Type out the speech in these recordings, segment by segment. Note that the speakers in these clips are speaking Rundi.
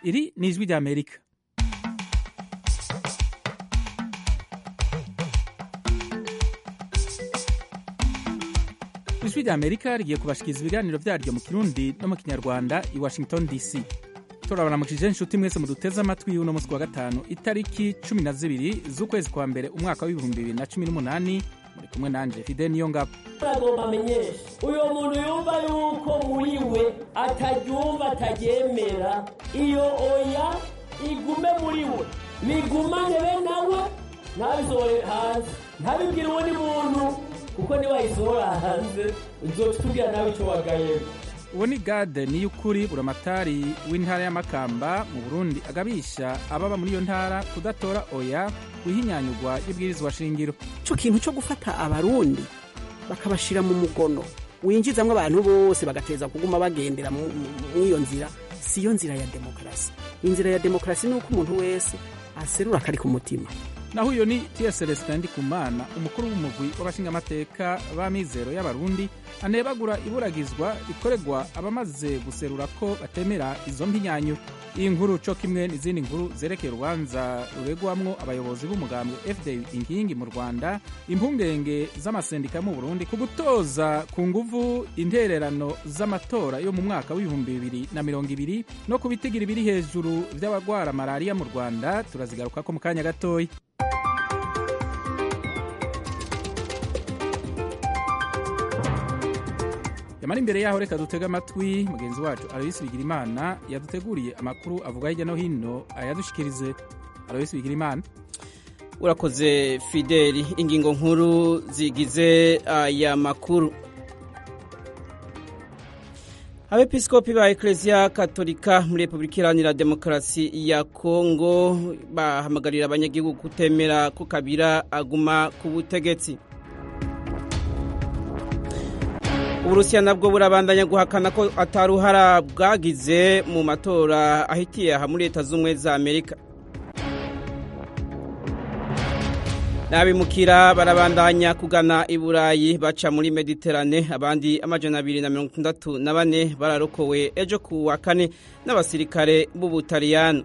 iri ni ijwi ry'amerika ijwi ry'amerika rigiye kubashikiriza ibiganiro vyaryo mu kirundi no mu kinyarwanda i washington dc turabaramukije inshuti mwese muduteze amatwi uno munsi wa gatanu itariki cumi na zibiri z'ukwezi kwa mbere umwaka w'ibihumbi bibiri na cumi n'umunani muri kumwe nanje fide niyo ngabo agomba amenyesha uyo muntu yumva yuko muri we ataryumva ataryemera iyo oya igume muri we nigumane be nawe ntabisohore hanze ntabibwire uwundi muntu kuko niwayisohora hanze uzoca utubwira nawe ico wagayemo uwo ni gade niyukuri buramatari w'intara y'amakamba mu burundi agabisha ababa muri iyo ntara kudatora oya wihinyanyurwa y'ibwirizwa shingiro ico kintu co gufata abarundi bakabashira mu mugono winjizamwo abantu bose bagateza kuguma bagendera mu- mu- mw'iyo nzira siyo nzira ya demokarasi inzira ya demokarasi ni uko umuntu wese aserura akari ku mutima naho uyo ni ts celestin ndikumana umukuru w'umugwi w'abashingamateka b'amizero y'abarundi anebagura iburagizwa rikorerwa abamaze guserura ko batemera izo mpinyanyuro iyi nkuru co kimwe n'izindi nkuru zerekeye urubanza ruregwamwo abayobozi b'umugambwe fda inkingi mu rwanda impungenge z'amasendika mu burundi ku gutoza ku nguvu intererano z'amatora yo mu mwaka w'ibihumbi bibiri na mirongo ibiri no ku bitigira biri hejuru vy'abagwara malariya mu rwanda turazigarukako mu kanya gatoya yamara imbere yaho reka dutege amatwi mugenzi wacu aloyisi bigirimana yaduteguriye amakuru avuga hirya no hino ayadushikirize aloyisi bigirimana urakoze fideli ingingo nkuru zigize aya makuru abepiskopi ba ekereziya katolika muri repubulika iharanira demokarasi ya kongo bahamagarira abanyagihugu kutemera ko kabira aguma ku butegetsi uburusiya nabwo burabandanya guhakana ko ataruhara bwagize mu matora ahitiye aha muri leta z'ubumwe za amerika n'abimukira barabandanya kugana i burayi baca muri mediterane abandi amajana abiri na mirongo itandatu na bane bararokowe ejo ku wa kane n'abasirikare b'ubutaliyano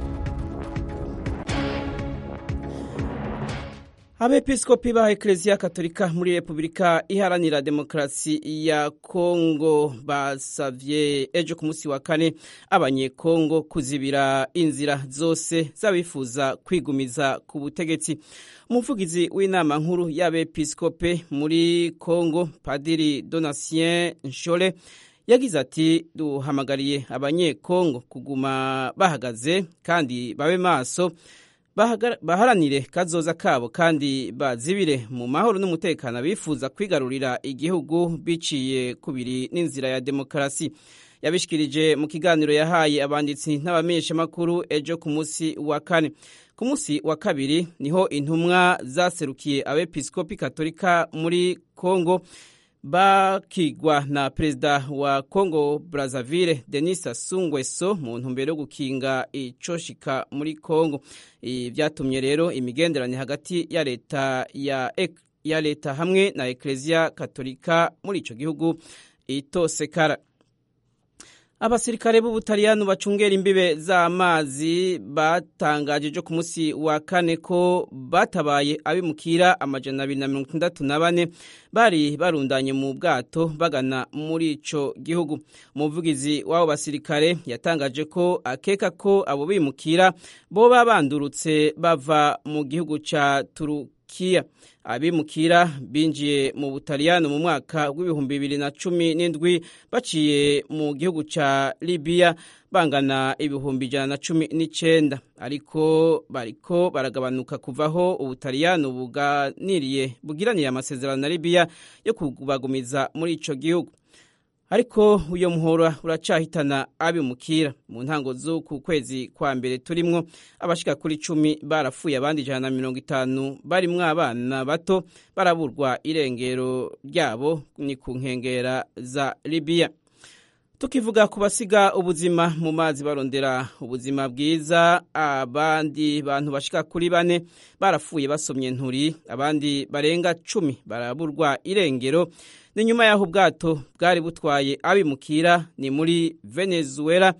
abepiskopi ba ekereziya katolika muri repubulika iharanira demokarasi ya kongo basavye ejo ku munsi wa kane abanyekongo kuzibira inzira zose z'abifuza kwigumiza ku butegetsi umuvugizi w'inama nkuru y'abepiskope muri kongo padiri donatien nshole yagize ati duhamagariye abanyekongo kuguma bahagaze kandi babe maso bahagara- baharanire kazoza kabo kandi bazibire mu mahoro n'umutekano bifuza kwigarurira igihugu biciye kubiri n'inzira ya demokarasi yabishikirije mu kiganiro yahaye abanditsi n'abamenyeshamakuru ejo ku munsi wa kane ku munsi wa kabiri niho intumwa zaserukiye abepiskopi katolika muri kongo bakigwa na perezida wa congo brazzaville denis sassou nguesso mu ntumbero yo gukinga icoshika muri congo Ibi vyatumye rero imigenderanire hagati ya leta ya, ek- ya leta hamwe na ekleziya katolika muri ico gihugu itosekara abasirikare b'ubutaliyano bacungera imbibe z'amazi batangaje ejo ku munsi wa kane ko batabaye abimukira amajana abiri na mirongo itandatu na bane bari barundanye mu bwato bagana muri ico gihugu umuvugizi w'abo basirikare yatangaje ko akeka ko abo bimukira boba bandurutse bava mu gihugu ca turukiya abimukira binjiye mu butaliyano mu mwaka w'ibihumbi bibiri na cumi n'indwi baciye mu gihugu ca libiya bangana ibihumbi ijana na cumi n'icenda ariko bariko baragabanuka kuvaho ubutaliyano buganiriye bugiraniye amasezerano na libiya yo kubagumiza muri ico gihugu ariko uyo muhora uracahitana abimukira mu ntango z'uku kwezi kwa mbere turimwo abashika kuri icumi barapfuye abandi ijana na mirongo itanu barimwo abana bato baraburwa irengero ryabo ni ku nkengera za libiya tukivuga ku basiga ubuzima mu mazi barondera ubuzima bwiza abandi bantu bashika kuri bane barapfuye basomye nturi abandi barenga cumi baraburwa irengero ni nyuma y'aho ubwato bwari butwaye abimukira ni muri venezuela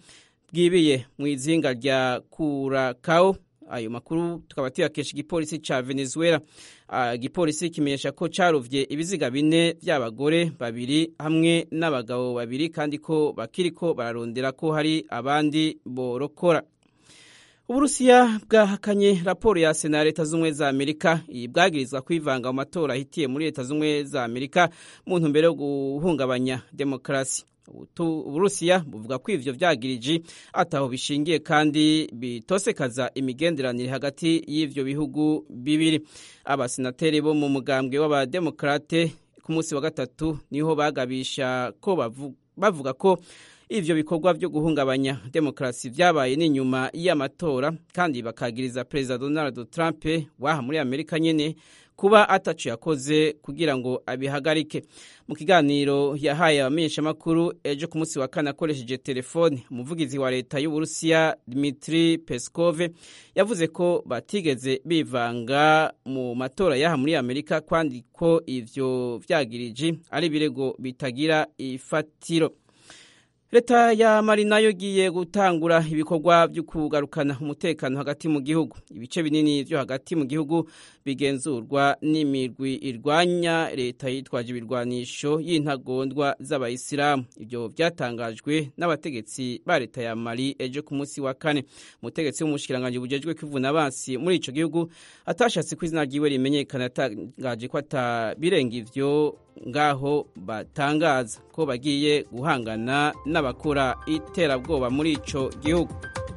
bwibiye mu izinga rya Curacao ayo makuru tukaba tuyakesha igipolisi ca Venezuela igipolisi uh, kimenyesha ko carovye ibiziga bine vy'abagore babiri hamwe n'abagabo babiri kandi ko bakiriko bararondera ko hari abandi borokora uburusiya bwahakanye raporo ya sena ya leta z'ubumwe za amerika iyi bwagirizwa kwivanga mu matora ahitiye muri leta z'ubumwe za amerika mu ntumbero yo guhungabanya demokarasi uburusiya buvuga ko ivyo vyagiriji ataho bishingiye kandi bitosekaza imigenderanire hagati y'ivyo bihugu bibiri abasenateri bo mu mugambwe w'abademokrate ku munsi wa gatatu niho bagabisha ko bavuga ko ivyo bikorwa vyo guhungabanya demokarasi vyabaye n'inyuma y'amatora kandi bakagiriza perezida donald trump waha muri amerika nyene kuba ataco yakoze kugira ngo abihagarike mu kiganiro yahaye abamenyeshamakuru ejo ku munsi wa kane akoresheje telefone umuvugizi wa leta y'uburusiya dmitri peskov yavuze ko batigeze bivanga mu matora yaha muri amerika kandi ko ivyo vyagiriji ari ibirego bitagira ifatiro leta ya mali nayo igiye gutangura ibikorwa byo kugarukana umutekano hagati mu gihugu ibice binini byo hagati mu gihugu bigenzurwa n'imirwi irwanya leta yitwaje ibirwanisho y'intagondwa z'abayisilamu ibyo byatangajwe n'abategetsi ba leta ya mali ejo ku munsi wa kane umutegetsi w'umushikiranganji bujejwe kwivuna abansi muri ico gihugu atashatse ko izina ryiwe rimenyekana yatangaje ko atabirenga ivyo ngaho batangaza ko bagiye guhangana n'abakora iterabwoba muri ico gihugu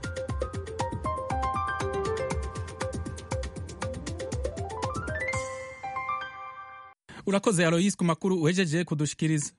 urakoze aloyisi ku makuru uhejeje kudushikiriza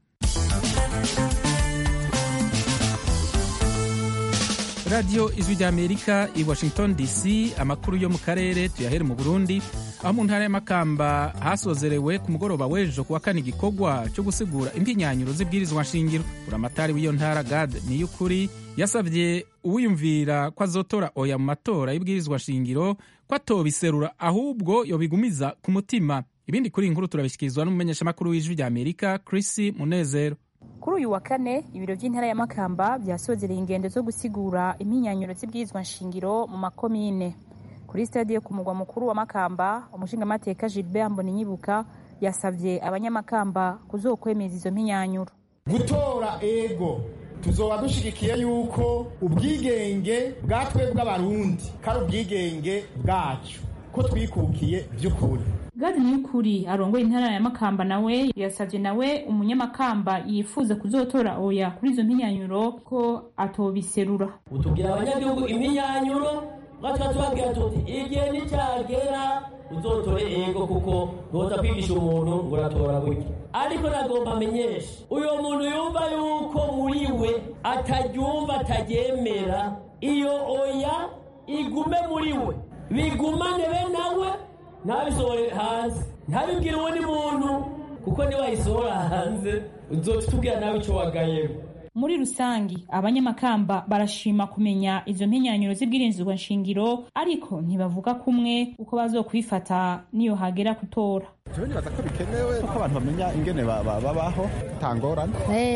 radiyo ijwi ry'amerika i washington dc amakuru yo mu karere tuyahere mu burundi aho mu ntara y'amakamba hasozerewe ku mugoroba w'ejo kuwa kane igikorwa cyo gusigura impinyanyuro z'ibwirizwa nshingiro buramatari w'iyo ntara gad niy'ukuri yasabye uwiyumvira ko azotora oya mu matora y'ibwirizwa nshingiro ko atobiserura ahubwo yobigumiza ku mutima ibindi kuri iyi nkuru turabishyikirizwa n'umumenyeshamakuru w'ijwi ry'amerika chris munezero kuri uyu wa kane ibiro by'intara ya makamba byasozereye ingendo zo gusigura impinyanyuro z'ibwirizwa nshingiro mu makomine kuri stade yo ku mugwa mukuru wa makamba umushingamateka gilbert mboninyibuka yasabye abanyamakamba kuzokwemeza izo mpinyanyuro gutora ego tuzoba dushigikiye yuko ubwigenge bwa twebwe abarundi kari ubwigenge bwacu ko twikukiye by'ukuri gadi niyukuri arongoye intara ya makamba nawe yasabye nawe umunyamakamba yifuza kuzotora oya kuri izo mpinyanyuro ko atobiserura utubwira abanyagihugu impinyanyuro ngatwe tubabwira tuti igihe nicyagera uzotore ego kuko ntoza kwigisha umuntu ngo uratora gutya ariko nagomba amenyesha uyo muntu yumva yuko muri we ataryumva ataryemera iyo oya igume muri we bigumane be nawe ntabisohore hanze ntabibwire uwundi muntu kuko niwayisohora hanze uzoca utubwira nawe icyo wagayemo muri rusangi abanyamakamba barashima kumenya izo mpinyanyuro z'ibwirinzirwa nshingiro ariko ntibavuga kumwe uko bazokwifata niyo hagera gutora jewe nibaza ko bikenewe ko abantu bamenya ingene babaho tangorane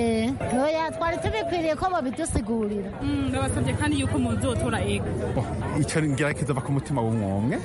oya twari tubikwiriye ko babidusigurira ndabasabye kandi yuko muzotora ego ico ngira kizova ku mutima w'umwumwe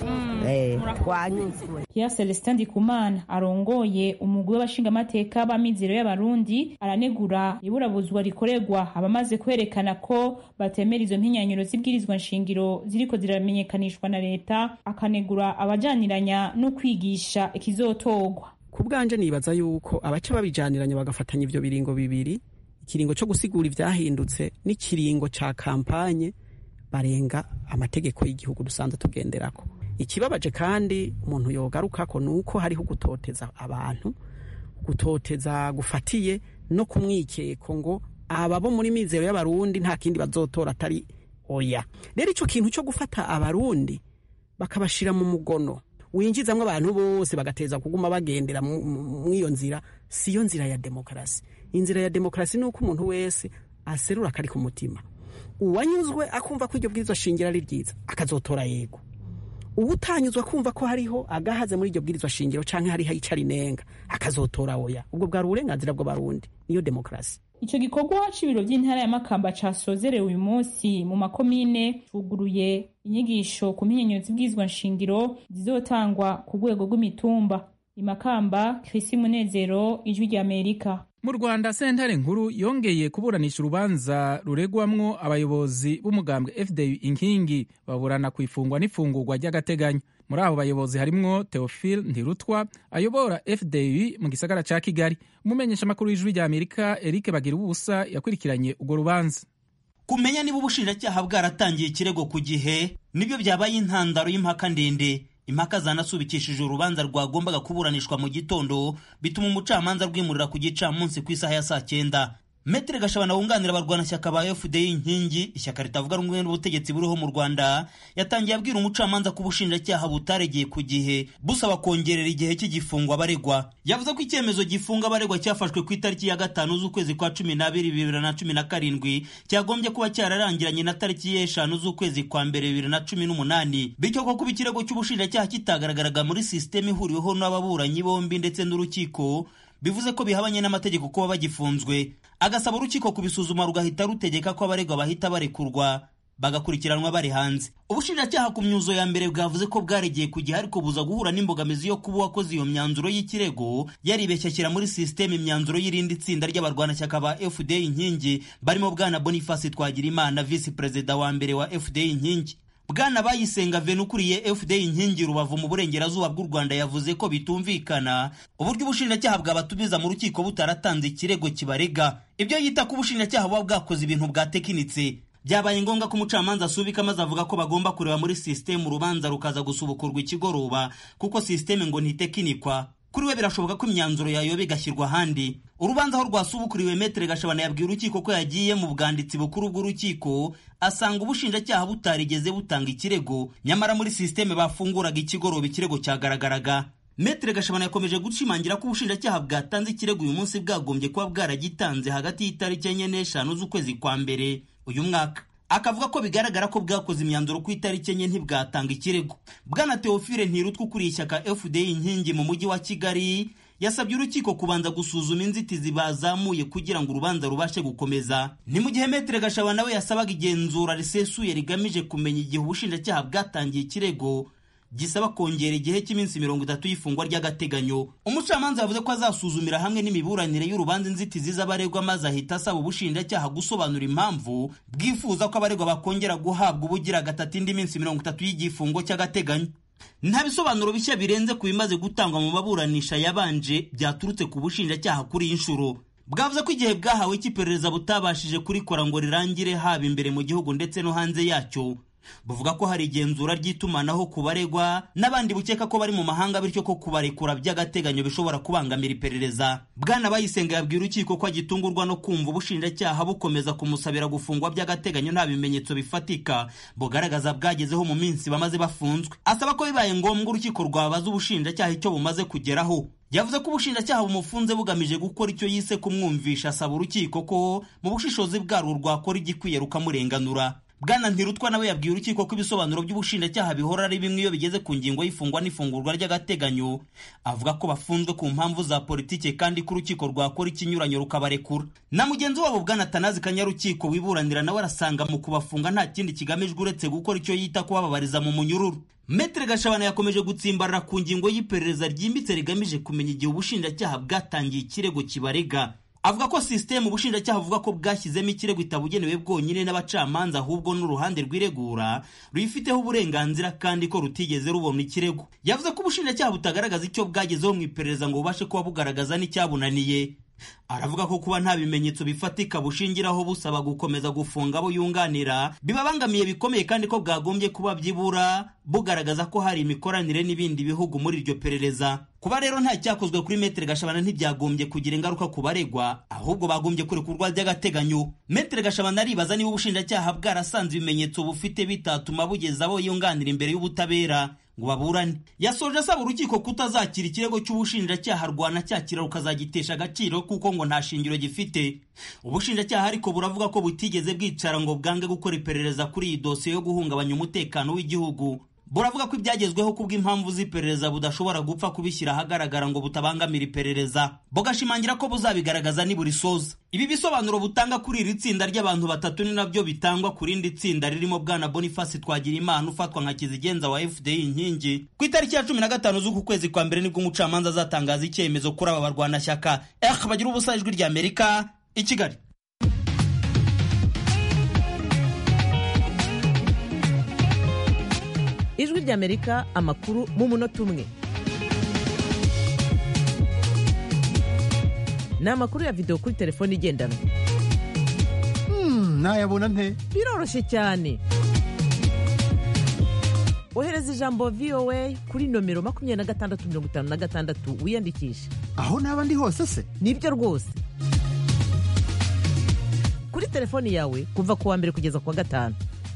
twanyuzwe Pierre Celestin Ndikumana arongoye umugwi w'abashingamateka b'amizero y'abarundi aranegura iburabuzwa rikorerwa abamaze kwerekana ko batemera izo mpinyanyuro z'ibwirizwa nshingiro ziriko ziramenyekanishwa na leta akanegura abajaniranya no kwigisha ikizotorwa ku bwanje nibaza yuko abaca babijaniranya bagafatanya ivyo biringo bibiri ikiringo co gusigura ivyahindutse n'ikiringo ca kampanye barenga amategeko y'igihugu dusanzwe tugenderako ikibabaje kandi umuntu yogarukako ni uko hariho gutoteza abantu gutoteza gufatiye no kumwikeko ngo aba bo muri mizero y'abarundi nta kindi bazotora atari oya rero ico kintu co gufata abarundi bakabashira mu mugono winjizamwo abantu bose bagateza kuguma bagendera mw'iyo nzira siyo nzira ya demokarasi inzira ya demokarasi ni uko umuntu wese aserura akari ku mutima uwanyuzwe akumva ko iryo bwirizwa shingira ari ryiza akazotora yego uba utanyuzwa kumva ko hariho agahaze muri iryo bwirizwa shingiro canke hariho icari nenga akazotora oya ubwo bwari uburenganzira bw'abarundi niyo demokarasi ico gikorwa c'ibiro vy'intara ya makamba casozerewe uyu munsi mu makomine cuguruye inyigisho ku mpinyanyuzi bwizwa nshingiro zizotangwa ku rwego rw'imitumba imakamba krisi munezero ijwi ry'amerika mu rwanda sentare nkuru yongeye kuburanisha urubanza ruregwamwo abayobozi b'umugambwe fdu inkingi baburana ku ifungwa n'ifungurwa ry'agateganyo muri abo bayobozi harimwo theophile ntirutwa ayobora fdu mu gisagara ca kigali umumenyeshamakuru w'ijwi rya amerika eric bagira ubusa yakurikiranye urwo rubanza kumenya niba ubushinjacyaha bwaratangiye ikirego ku gihe nibyo byabaye intandaro y'impaka ndende impaka zanasubikishije urubanza rwagombaga kuburanishwa mu gitondo bituma umucamanza rwimurira ku gicamunsi ku isaha ya saa cyenda metere gashabana wunganira abarwanashyaka ba fda inkingi ishyaka ritavuga rumwe n'ubutegetsi buriho mu rwanda yatangiye abwira umucamanza ko ubushinjacyaha butaregeye ku gihe busaba kongerera igihe cy'igifungo abaregwa yavuze ko icyemezo gifunga abaregwa cyafashwe ku itariki ya gatanu z'ukwezi kwa cumi n'abiri bibiri na cumi na karindwi cyagombye kuba cyararangiranye na tariki y'eshanu z'ukwezi kwa mbere bibiri na cumi n'umunani bityo ko kuba ikirego cy'ubushinjacyaha kitagaragaraga muri sisiteme ihuriweho n'ababuranyi bombi ndetse n'urukiko bivuze ko bihabanye n'amategeko kuba bagifunzwe agasaba urukiko kubisuzuma rugahita rutegeka ko abaregwa bahita barekurwa bagakurikiranwa bari hanze ubushinjacyaha ku myuzo ya mbere bwavuze ko bwaregeye ku gihe ariko buza guhura n'imbogamizi yo kuba uwakoze iyo myanzuro y'ikirego yaribeshya ashyira muri sisiteme imyanzuro y'irindi tsinda ry'abarwanashyaka ba fda inkingi barimo bwana boniface twagirimana visi perezida wa mbere wa fda inkingi bwana bayisenga venu ukuriye fda inkingi rubavu mu burengerazuba bw'u rwanda yavuze ko bitumvikana uburyo ubushinjacyaha bwabatumiza mu rukiko butaratanze ikirego kibarega ibyo yita ko ubushinjacyaha buba bwakoze ibintu bwatekinitse byabaye ngombwa ko umucamanza asubika maze avuga ko bagomba kureba muri sisiteme urubanza rukaza gusubukurwa ikigoroba kuko sisiteme ngo ntitekinikwa kuri we birashoboka ko imyanzuro yayoba igashyirwa ahandi urubanza aho rwasubukuriwe metere gashabana yabwiye urukiko ko yagiye mu bwanditsi bukuru bw'urukiko asanga ubushinjacyaha butarigeze butanga ikirego nyamara muri sisiteme bafunguraga ikigoroba ikirego cyagaragaraga metere gashabana yakomeje gushimangira ko ubushinjacyaha bwatanze ikirego uyu munsi bwagombye kuba bwaragitanze hagati y'itariki enye n'eshanu z'ukwezi kwa mbere uyu mwaka akavuga ko bigaragara ko bwakoze imyanzuro ku itariki enye ntibwatanga ikirego bwana teofile ntirutwa ukuriye ishyaka fda inkingi mu mujyi wa kigali yasabye urukiko kubanza gusuzuma inzitizi bazamuye kugira ngo urubanza rubashe gukomeza ni mu gihe metere gashaba nawe yasabaga igenzura risesuye rigamije kumenya igihe ubushinjacyaha bwatangiye ikirego gisaba kongera igihe cy'iminsi mirongo itatu y'ifungwa ry'agateganyo umucamanza yavuze ko azasuzumira hamwe n'imiburanire y'urubanza inzitizi z'abaregwa maze ahita asaba ubushinjacyaha gusobanura impamvu bwifuza ko abaregwa bakongera guhabwa ubugira gatatu indi minsi mirongo itatu y'igifungo cy'agateganyo nta bisobanuro bishya birenze ku bimaze gutangwa mu maburanisha yabanje byaturutse ku bushinjacyaha kuri iyi nshuro bwavuze ko igihe bwahawe cy'iperereza butabashije kurikora ngo rirangire haba imbere mu gihugu ndetse no hanze yacyo buvuga ko hari igenzura ry'itumanaho ku baregwa n'abandi bukeka ko bari mu mahanga bityo ko kubarekura by'agateganyo bishobora kubangamira iperereza bwana bayisenga yabwiye urukiko ko agitungurwa no kumva ubushinjacyaha bukomeza kumusabira gufungwa by'agateganyo nta bimenyetso bifatika bugaragaza bwagezeho mu minsi bamaze bafunzwe asaba ko bibaye ngombwa urukiko rwabaza ubushinjacyaha icyo bumaze kugeraho yavuze ko ubushinjacyaha bumufunze bugamije gukora icyo yise kumwumvisha asaba urukiko ko mu bushishozi bwarwo rwakora igikwiye rukamurenganura bwana ntirutwa nawe yabwiye urukiko ko ibisobanuro by'ubushinjacyaha bihora ari bimwe iyo bigeze ku ngingo y'ifungwa n'ifungurwa ry'agateganyo avuga ko bafunzwe ku mpamvu za politike kandi ko urukiko rwakora ikinyuranyo rukabarekura na mugenzi wabo bwana tanazi kanyarukiko wiburanira nawe arasanga mu kubafunga nta kindi kigamijwe uretse gukora icyo yita kubababariza mu munyururu metere gashabana yakomeje gutsimbarara ku ngingo y'iperereza ryimbitse rigamije kumenya igihe ubushinjacyaha bwatangiye ikirego kibarega avuga ko sisiteme ubushinjacyaha buvuga ko bwashyizemo ikirego itabugenewe bwonyine n'abacamanza ahubwo n'uruhande rw'iregura ruyifiteho uburenganzira kandi ko rutigeze rubona ikirego yavuze ko ubushinjacyaha butagaragaza icyo bwagezeho mu iperereza ngo bubashe kuba bugaragaza n'icyabunaniye aravuga ko kuba nta bimenyetso bifatika bushingiraho busaba gukomeza gufunga abo yunganira bibabangamiye bikomeye kandi ko bwagombye kuba byibura bugaragaza ko hari imikoranire n'ibindi bihugu muri iryo perereza kuba rero nta cyakozwe kuri metere gashabana ntibyagombye kugira ingaruka ku baregwa ahubwo bagombye kurekurwa by'agateganyo metere gashabana aribaza niba ubushinjacyaha bwarasanze ibimenyetso bufite bitatuma bugeza abo yunganira imbere y'ubutabera ngo baburane yasoje asaba urukiko kutazakira ikirego cy'ubushinjacyaha rwanacyakira rukazagitesha agaciro kuko ngo nta shingiro gifite ubushinjacyaha ariko buravuga ko butigeze bwicara ngo bwange gukora iperereza kuri iyi dosiye yo guhungabanya umutekano w'igihugu buravuga ko ibyagezweho kubw'impamvu z'iperereza budashobora gupfa kubishyira ahagaragara ngo butabangamira iperereza bugashimangira ko buzabigaragaza niburisoza ibi bisobanuro butanga kuri iri tsinda ry'abantu batatu ni nabyo bitangwa ku rindi tsinda ririmo bwana boniface twagirimana ufatwa nka kizigenza wa fdi inkingi ku itariki ya cumi na gatanu z'uku kwezi kwa mbere nibwo umucamanza azatangaza icyemezo kuri aba barwanashyaka eh bagira ubusa ijwi ry'amerika i kigali ijwi ry'amerika amakuru mu munota umwe ni amakuru ya videwo kuri telefone igendanwa nayabona nte biroroshye cyane ohereza ijambo voa kuri nomero makumyabiri na gatandatu mirongo itanu na gatandatu wiyandikishe aho naba ndi hose se nibyo rwose kuri telefoni yawe kuva ku wa mbere kugeza ku wa gatanu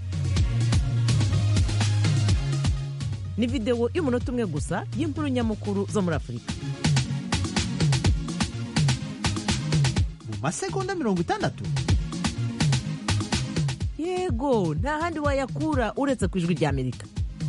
ni videwo y'umunota umwe gusa y'inkuru nyamukuru zo muri afurika mu masegonda mirongo itandatu yego nta handi wayakura uretse ku ijwi ry'amerika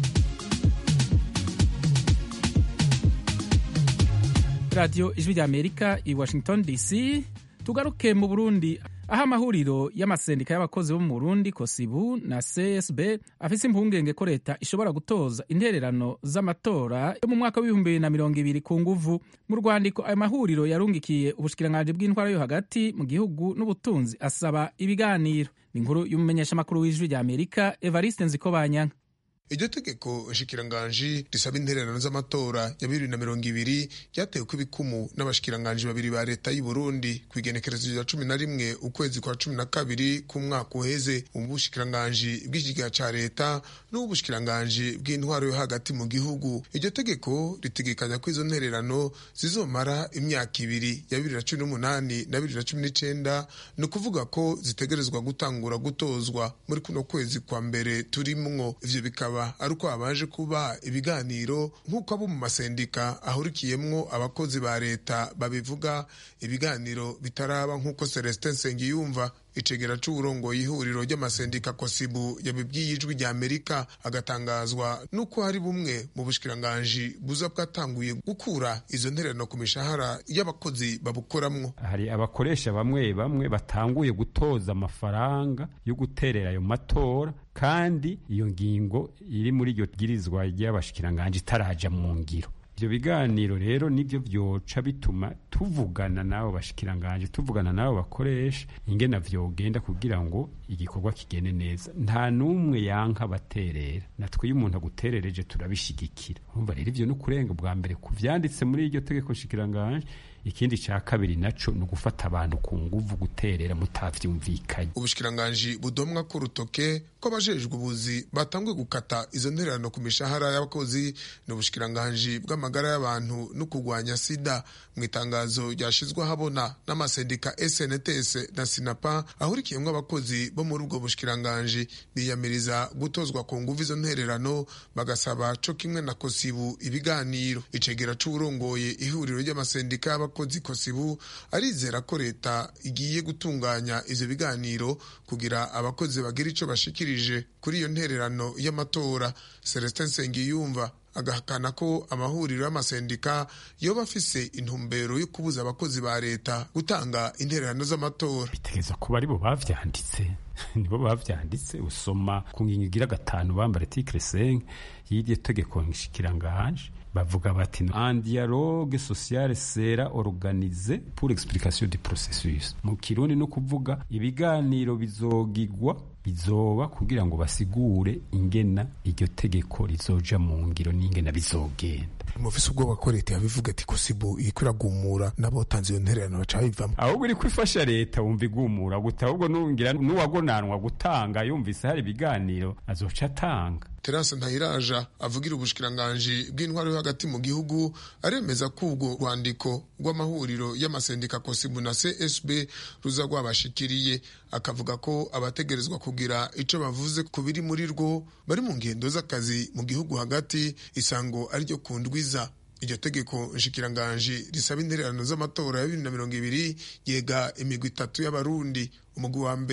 radiyo ijwi ry'amerika i washington dc tugaruke mu burundi aho amahuriro y'amasendika y'abakozi bo mu burundi kosibu na csb afise impungenge ko leta ishobora gutoza intererano z'amatora yo mu mwaka w'ibihumbi bibiri na mirongo ibiri ku nguvu mu rwandiko ayo mahuriro yarungikiye ubushikiranganji bw'intwara yo hagati mu gihugu n'ubutunzi asaba ibiganiro ni inkuru y'umumenyeshamakuru w'ijwi ry'amerika evariste nzikobanyanka iryo tegeko nshikiranganji risaba intererano z'amatora ya bibiri na mirongo ibiri ryatewe ko ibikumu n'abashikiranganji babiri ba leta y'u Burundi ku igenekerezo rya cumi na rimwe ukwezi kwa cumi na kabiri k'umwaka uheze mu bushikiranganji bw'ikigega ca leta n'ubushikiranganji bw'intwaro yo hagati mu gihugu iryo tegeko ritegekanya ko izo ntererano zizomara imyaka ibiri ya bibiri na cumi n'umunani na bibiri na cumi n'icenda ni ukuvuga ko zitegerezwa gutangura gutozwa muri kuno kwezi kwa mbere turimwo ivyo bikaba ari uko habanje kuba ibiganiro nk'uko abo mu masendika ahurikiyemwo abakozi ba leta babivuga ibiganiro bitaraba nk'uko celestin nsengiyumva icegera c'uburongoye ihuriro ry'amasendika kosibu yabibwiye ijwi rya amerika agatangazwa n'uko hari bumwe mu bushikiranganji buza bwatanguye gukura izo ntererano ku mishahara y'abakozi babukoramwo hari abakoresha bamwe bamwe batanguye gutoza amafaranga yo guterera ayo matora kandi iyo ngingo iri muri iryo bwirizwa ry'abashikiranganji itaraja mu ngiro ibyo biganiro rero nibyo byoca bituma tuvugana n'abo bashikiranganje tuvugana n'abo bakoresha ingena vyogenda kugira ngo igikorwa kigende neza nta n'umwe yanka baterera natwe iyo umuntu aguterereje turabishigikira urumva rero ivyo ni ukurenga bwa mbere ku vyanditse muri iryo tegeko shikiranganje ikindi ca kabiri naco ni ugufata abantu ku nguvu guterera mutavyumvikanye ubushikiranganji budomwa ko urutoke ko abajejwe ubuzi batanguye gukata izo ntererano ku mishahara y'abakozi ni ubushikiranganji bw'amagara y'abantu no kurwanya sida mu itangazo ryashizwe ahabona n'amasendika snts na sinapa ahurikiyemwo abakozi bo muri ubwo bushikiranganji biyamiriza gutozwa ku nguvu izo ntererano bagasaba co kimwe na kosibu ibiganiro icegera c'uwurongoye ihuriro ry'amasendika y'abakozi kosibu arizera ko leta igiye gutunganya ivyo biganiro kugira abakozi bagira ico bashikirije kuri iyo ntererano y'amatora celestin nsengiyumva agahakana ko amahuriro y'amasendika yoba afise intumbero yo kubuza abakozi ba leta gutanga intererano z'amatora bitegereza kuba aribo bavyanditse nibo bavyanditse usoma ku ngingo igira gatanu bambara article 5 y'iryo tegeko nshikiranganje bavuga bati un dialogue social sera organisé pour explication du processus mu kirundi no kuvuga ibiganiro bizogigwa bizoba kugira ngo basigure ingena iryo tegeko rizoja mu ngiro n'ingena bizogenda mufise ubwoba ko leta yabivuga ati kosibu iriko iragumura n'abotanze iyo ntererano baca babivamo ahubwo iri kwifasha leta wumva igumura guta ahubwo nungira n'uwagonanwa gutanga yumvise hari ibiganiro azoca atanga terase ntayiraja avugira ubushikiranganji bw'intwaro yo hagati mu gihugu aremeza ko ubwo rwandiko rw'amahuriro y'amasendika kosibu na csb ruza rwabashikiriye akavuga ko abategerezwa kugira ico bavuze ku biri muri rwo bari mu ngendo z'akazi mu gihugu hagati isango ariryo ku ndwiza iryo tegeko nshikiranganji risaba intererano z'amatora ya bibiri na mirongo ibiri yega imigwi itatu y'abarundi umugwi wa mbere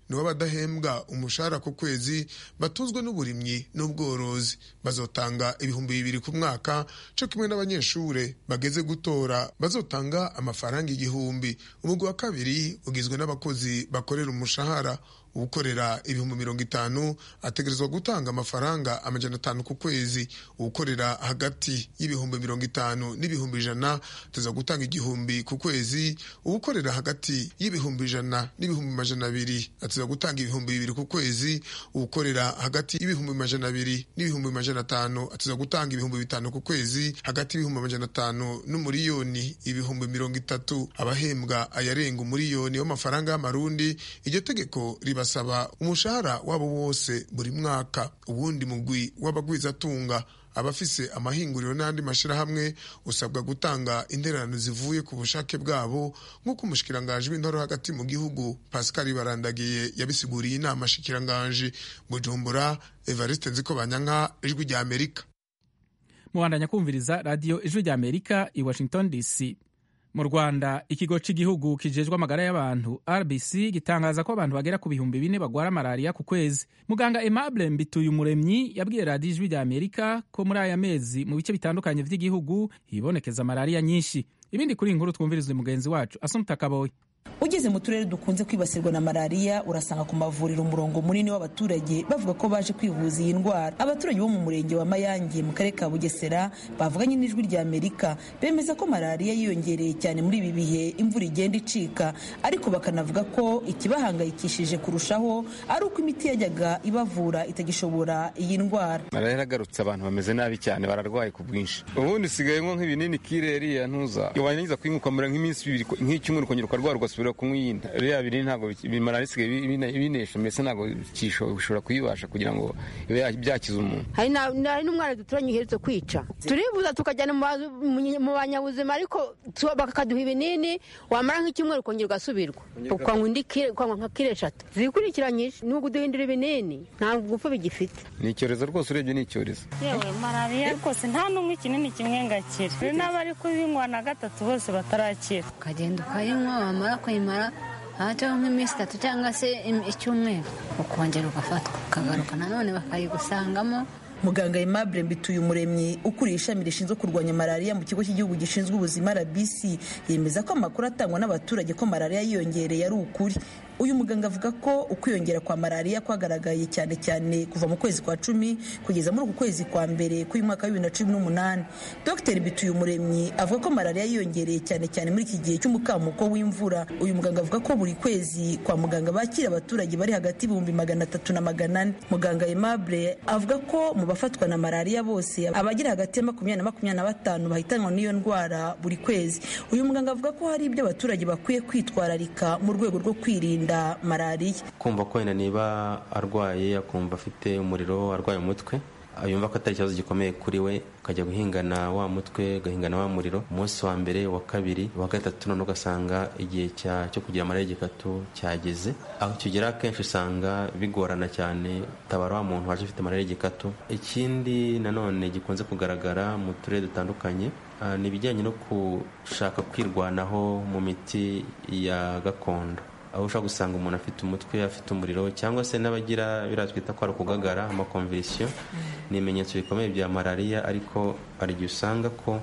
nibo badahembwa umushahara ku kwezi batuzwe n'uburimyi n'ubworozi bazotanga ibihumbi bibiri ku mwaka co kimwe n'abanyeshure bageze gutora bazotanga amafaranga igihumbi umugwi wa kabiri ugizwe n'abakozi bakorera umushahara uwukorera ibihumbi mirongo itanu ategerezwa gutanga amafaranga amajana atanu ku kwezi uwukorera hagati y'ibihumbi mirongo itanu n'ibihumbi ijana ateza gutanga igihumbi ku kwezi uwukorera hagati y'ibihumbi ijana n'ibihumbi majana abiri ateza gutanga ibihumbi bibiri ku kwezi uwukorera hagati y'ibihumbi majana abiri n'ibihumbi majana atanu ateza gutanga ibihumbi bitanu ku kwezi hagati y'ibihumbi majana atanu n'umuriyoni ibihumbi mirongo itatu abahembwa ayarenga umuriyoni w'amafaranga y'amarundi iryo tegeko riba basaba umushahara wabo wose buri mwaka ubundi mugwi w'abagwizatunga abafise amahinguriro n'andi mashirahamwe usabwa gutanga intererano zivuye ku bushake bwabo nk'uko umushikiranganji w'intoro hagati mu gihugu pascal barandagiye yabisiguriye inama shikiranganji bujumbura evariste nziko banyanka ijwi rya amerika mubandanya kumviriza radiyo ijwi rya amerika i washington dc mu rwanda ikigo cy'igihugu kijejwe amagara y'abantu rbc gitangaza ko abantu bagera ku bihumbi bine bagwara malariya ku kwezi muganga aimable mbituye umuremyi yabwiye radiyo ijwi rya amerika ko muri aya mezi mu bice bitandukanye by'igihugu hibonekeza malariya nyinshi ibindi kuri iyi nkuru twumvirizwe mugenzi wacu asumta kaboyi ugeze mu turere dukunze kwibasirwa na malariya urasanga ku mavuriro umurongo munini w'abaturage bavuga ko baje kwivuza iyi ndwara abaturage bo mu murenge wa mayange mu karere ka bugesera bavuganye n'ijwi rya amerika bemeza ko malariya yiyongereye cyane muri ibi bihe imvura igenda icika ariko bakanavuga ko ikibahangayikishije kurushaho ari uko imiti yajyaga ibavura itagishobora iyi ndwara malariya yaragarutse abantu bameze nabi cyane bararwaye ku bwinshi ubundi usigaye nko nk'ibinini kireri ya ntuza warangiza kuyinywa nk'iminsi ibiri nk'icyumweru ukongera ukarwara ugasubira kunywa iyindi biriya binini ntabwo malariya isigaye binesha mbese ntabwo bishobora kuyibasha kugira ngo ibe byakiza umuntu hari n'umwana duturanye uherutse kwica turibuza tukajyana mu banyabuzima ariko bakaduha ibinini wamara nk'icyumweru ukongera ugasubirwa ukanywa indi ukanywa nka kiro eshatu zikurikiranyije ni uguduhindura ibinini ntabwo gupfa bigifite ni icyorezo rwose urebye ni icyorezo yewe malariya rwose nta n'umwe ikinini kimwe ngakira hari n'abari kubinywa na gatatu bose batarakira ukagenda ukayinywa wamara kuyimara hajyaho nk'iminsi itatu cyangwa se icyumweru ukongera ugafatwa ukagaruka nanone bakayigusangamo muganga aimable mbituye umuremyi ukuriye ishami rishinzwe kurwanya malariya mu kigo cy'igihugu gishinzwe ubuzima rbc yemeza ko amakuru atangwa n'abaturage ko malariya yiyongereye ari ukuri uyu muganga avuga ko ukwiyongera kwa malariya kwagaragaye cyane cyane kuva mu kwezi kwa cumi kugeza muri uku kwezi kwa mbere k'uyu mwaka wa bibiri na cumi n'umunani dr bituye umuremyi avuga ko malariya yiyongereye cyane cyane muri iki gihe cy'umukamuko w'imvura uyu muganga avuga ko buri kwezi kwa muganga bakira abaturage bari hagati y'ibihumbi magana atatu na magana ane muganga aimable avuga ko mu bafatwa na malariya bose abagira hagati ya makumyabiri na makumyabiri na batanu bahitanwa n'iyo ndwara buri kwezi uyu muganga avuga ko hari ibyo abaturage bakwiye kwitwararika mu rwego rwo kwirinda malariya kumva ko wenda niba arwaye akumva afite umuriro arwaye umutwe yumva ko atari ikibazo gikomeye kuri we ukajya guhingana wa mutwe ugahingana wa muriro umunsi wa mbere wa kabiri wa gatatu none ugasanga igihe cyo kugira amarere gikatu cyageze aho kigera akenshi usanga bigorana cyane utabara wa muntu waje ufite amarere gikatu ikindi nanone gikunze kugaragara mu turere dutandukanye ni ibijyanye no gushaka kwirwanaho mu miti ya gakondo aho ushobora gusanga umuntu afite umutwe afite umuriro cyangwa se n'abagira biriya twita ko ari ukugagara amakomvirisiyo ni ibimenyetso bikomeye bya malariya ariko hari igihe usanga ko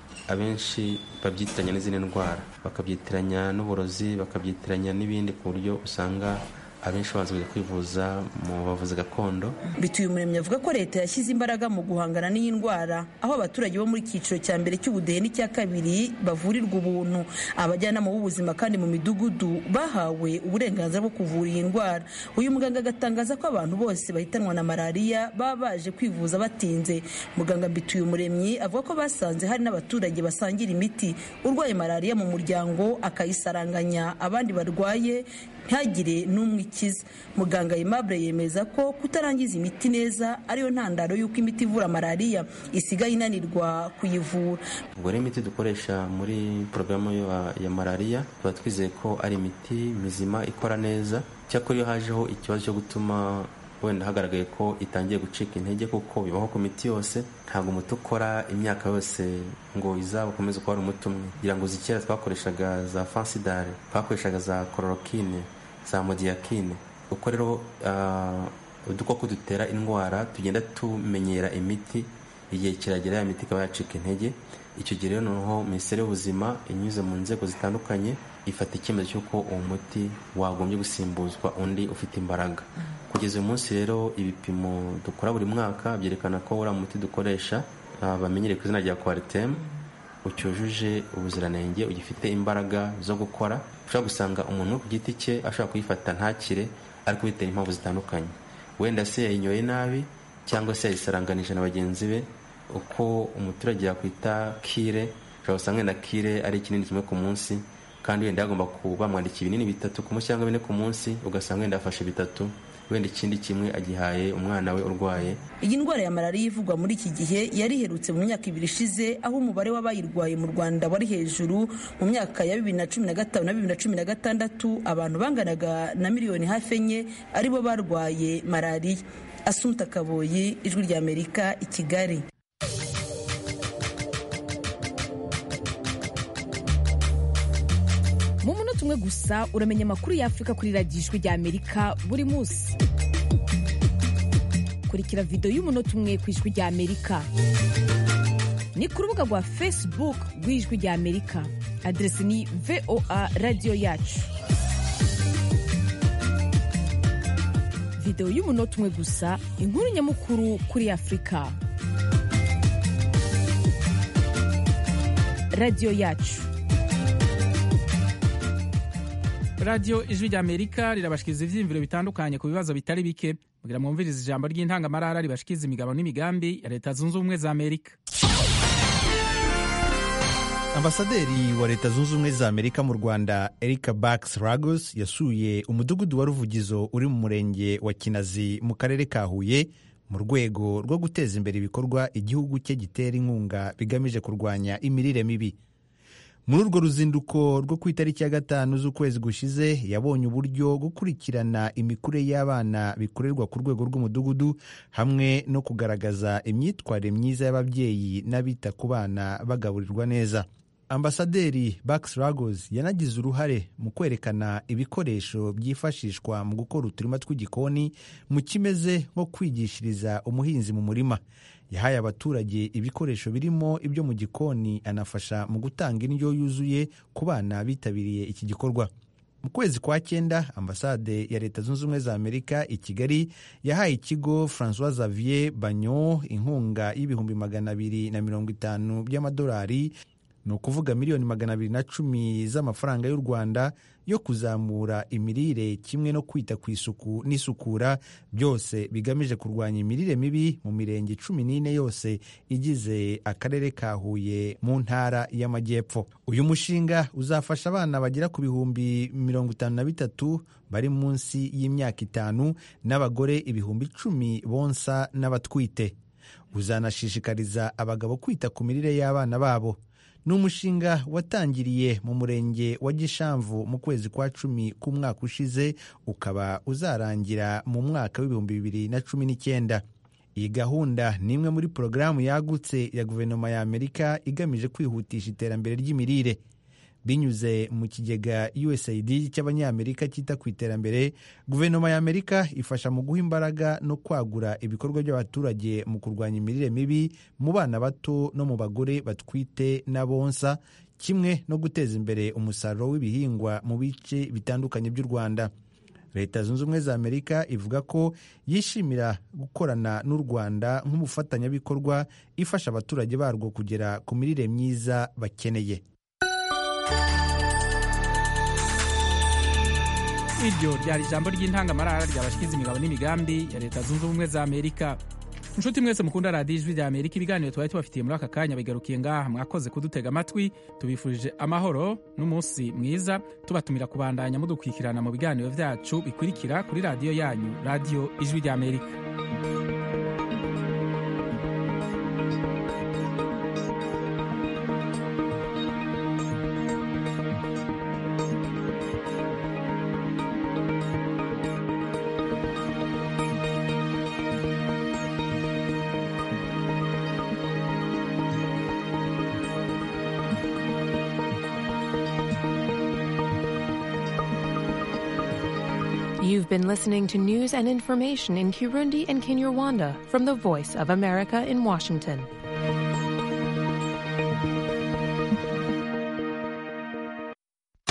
abenshi babyitiranya n'izindi ndwara bakabyitiranya n'uburozi bakabyitiranya n'ibindi ku buryo usanga abenshi baza kujya kwivuza mu bavuzi gakondo bituye umuremyi avuga ko leta yashyize imbaraga mu guhangana n'iyi ndwara aho abaturage bo muri cyiciro cya mbere cy'ubudehe n'icya kabiri bavurirwa ubuntu abajyanama b'ubuzima kandi mu midugudu bahawe uburenganzira bwo kuvura iyi ndwara uyu muganga agatangaza ko abantu bose bahitanwa na malariya baba baje kwivuza batinze muganga mbituye umuremyi avuga ko basanze hari n'abaturage basangira imiti urwaye malariya mu muryango akayisaranganya abandi barwaye ntihagire n'umwe ikiza muganga aimable yemeza ko kutarangiza imiti neza ariyo ntandaro y'uko imiti ivura malariya isigaye inanirwa kuyivura ubwo rero imiti dukoresha muri porogaramu ya malariya tuba twizeye ko ari imiti mizima ikora neza cyakora iyo hajeho ikibazo cyo gutuma wenda hagaragaye ko itangiye gucika intege kuko bibaho ku miti yose ntabwo umuti ukora imyaka yose ngo izaba ukomeze kuba ari umuti umwe kugira ngo zikera twakoreshaga za fansidare twakoreshaga za kororokine za modiyakine uko rero udukoko dutera indwara tugenda tumenyera imiti igihe kiragera ya miti ikaba yacika intege icyo gihe rero noneho minisiteri y'ubuzima inyuze mu nzego zitandukanye ifata icyemezo cy'uko uwo muti wagombye gusimbuzwa undi ufite imbaraga kugeza uyu munsi rero ibipimo dukora buri mwaka byerekana ko uriya muti dukoresha bamenyereye ku izina rya kwaritemu ucyujuje ubuziranenge ugifite imbaraga zo gukora ushobora gusanga umuntu ku giti cye ashobora kuyifata ntakire ariko bitera impamvu zitandukanye wenda se yayinyoye nabi cyangwa se yayisaranganije na bagenzi be uko umuturage yakwita kire ushobora gusanga wenda kire ari ikinini kimwe ku munsi kandi wenda yagomba kuba bamwandikiye ibinini bitatu ku munsi cyangwa bine ku munsi ugasanga wenda yafashe bitatu wenda ikindi kimwe agihaye umwana we urwaye iyi ndwara ya malariya ivugwa muri iki gihe yari iherutse mu myaka ibiri ishize aho umubare w'abayirwaye mu rwanda wari hejuru mu myaka ya bibiri na cumi na gatanu na bibiri na cumi na gatandatu abantu banganaga na miliyoni hafi enye aribo barwaye malariya asunta kaboyi ijwi rya amerika i kigali mu munota umwe gusa uramenya amakuru y'afurika kuri radiyo ijwi rya amerika buri munsi kurikira videwo y'umunota umwe ku ijwi rya amerika ni ku rubuga rwa facebook rw'ijwi rya amerika aderesi ni voa radiyo yacu videwo y'umunota umwe gusa inkuru nyamukuru kuri afurika radiyo yacu radiyo ijwi rya amerika rirabashikiriza ivyiyumviro bitandukanye ku bibazo bitari bike kugira mwumvirize ijambo ry'intangamarara ribashikiriza imigabo n'imigambi ya leta zunze ubumwe za amerika ambasaderi wa leta zunze ubumwe za amerika mu rwanda erika bax ragos yasuye umudugudu wa ruvugizo uri mu murenge wa kinazi mu karere ka huye mu rwego rwo guteza imbere ibikorwa igihugu cye gitera inkunga bigamije kurwanya imirire mibi muri urwo ruzinduko rwo ku itariki ya gatanu z'ukwezi gushize yabonye uburyo gukurikirana imikurire y'abana bikorerwa ku rwego rw'umudugudu hamwe no kugaragaza imyitwarire myiza y'ababyeyi n'abita ku bana bagaburirwa neza ambasaderi bax ragos yanagize uruhare mu kwerekana ibikoresho byifashishwa mu gukora uturima tw'igikoni mu kimeze nko kwigishiriza umuhinzi mu murima yahaye abaturage ibikoresho birimo ibyo mu gikoni anafasha mu gutanga indyo yuzuye ku bana bitabiriye iki gikorwa mu kwezi kwa cyenda ambasade ya leta zunze ubumwe za amerika i kigali yahaye ikigo francois xavier banyo inkunga y'ibihumbi magana abiri na mirongo itanu by'amadolari ni ukuvuga miliyoni magana abiri na cumi z'amafaranga y'u rwanda yo kuzamura imirire kimwe no kwita ku isuku n'isukura byose bigamije kurwanya imirire mibi mu mirenge cumi n'ine yose igize akarere ka huye mu ntara y'amajyepfo uyu mushinga uzafasha abana bagera ku bihumbi mirongo itanu na bitatu bari munsi y'imyaka itanu n'abagore ibihumbi icumi bonsa n'abatwite uzanashishikariza abagabo kwita ku mirire y'abana babo ni umushinga watangiriye mu murenge wa gishamvu mu kwezi kwa cumi k'umwaka ushize ukaba uzarangira mu mwaka w'ibihumbi bibiri na cumi n'icyenda iyi gahunda ni imwe muri porogaramu yagutse ya guverinoma ya amerika igamije kwihutisha iterambere ry'imirire binyuze mu kigega usaid cy'abanyamerika cyita ku iterambere guverinoma ya amerika ifasha mu guha imbaraga no kwagura ibikorwa by'abaturage mu kurwanya imirire mibi mu bana bato no mu bagore batwite n'abonsa kimwe no guteza imbere umusaruro w'ibihingwa mu bice bitandukanye by'u rwanda leta zunze ubumwe za amerika ivuga ko yishimira gukorana n'u rwanda nk'umufatanyabikorwa ifasha abaturage barwo kugera ku mirire myiza bakeneye iryo ryari ijambo ry'intangamarara ryabashyikiza imigabo n'imigambi ya leta zunze ubumwe za amerika inshuti mwese mukunda radiyo ijwi rya amerika ibiganiro twari tubafitiye muri aka kanya bigarukiye ngaha mwakoze kudutega amatwi tubifurije amahoro n'umunsi mwiza tubatumira kubandanya mudukurikirana mu biganiro byacu bikurikira kuri radiyo yanyu radiyo ijwi rya amerika You've been listening to news and information in Kirundi and Kinyarwanda from the Voice of America in Washington.